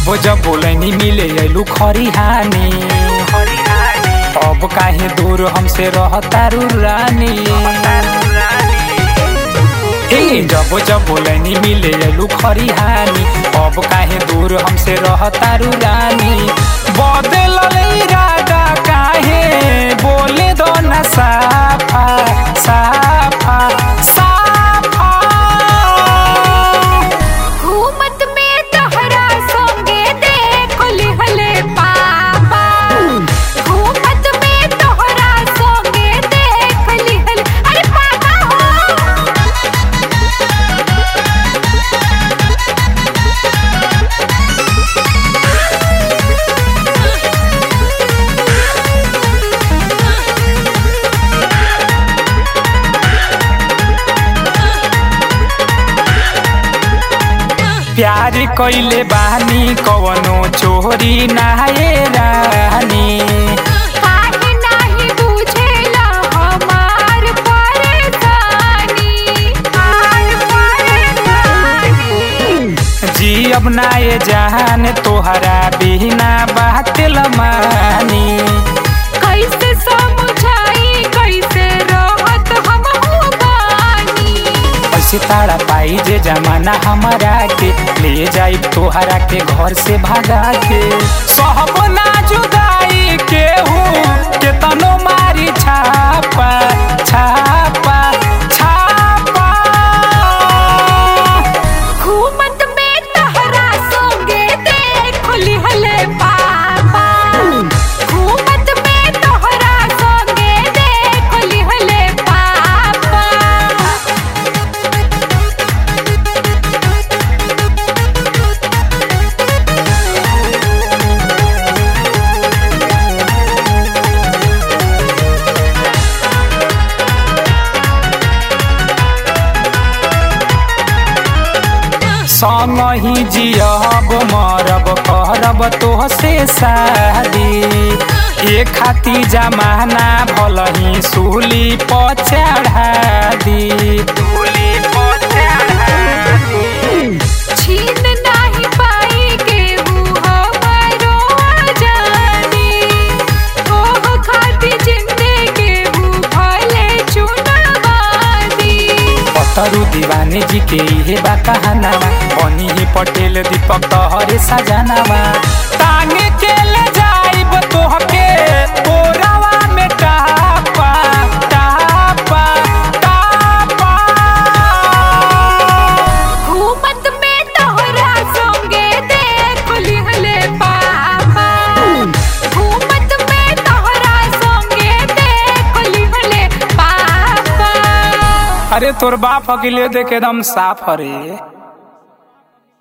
जब जब बोलनी मिले अइलू खरिहानी अब काहे दूर हमसे रहतारू रानी ए जब जब बोलनी मिले अइलू खरिहानी अब काहे दूर हमसे रहतारू रानी बदल इरादा काहे बोले दो ना साफा साफा साफा घूमत में तोहरा संगे देख लिहले पापा घूमत में तोहरा संगे देख लिहले अरे पापा हो प्यार कइले बानी कवनो चोरी नाहे रानी काहे नाही बुझेला हमार परेशानी हमार परेशानी जी अब ना ये जान तोहरा बिना बात मानी कैसे समझाई कैसे रहत हम बानी ऐसे ताड़ा पाई जे जमाना हमारा के ले जाई तोहरा के घर से भगा के सहब ना जुदाई के हूँ के तनो मारी छापा छापा छापा घूमत में तहरा संगे देख लिहले पापा घूमत में तोहरा संगे देख लिहले पापा संग ही जियब मरब करब तोहसे शादी ए खाती जमाना भल ही सूली पचढ़ा दी सूली पचढ़ा दी छीन नाही पाई केहू हमारो आजादी ओह खाती जिंदे केहू भले चुनवादी पतरु दीवाने जी के इहे बा कहानावा बनी ही पटेल दीपक तोहरे सजनावा टांगे के ले जाइब तोहके कोरावा में टापा टापा टापा घूमत में तोहरा संगे देख लिहले पापा घूमत में तोहरा संगे देख लिहले पापा अरे तोर बाप अकेले देख एकदम साफ हरे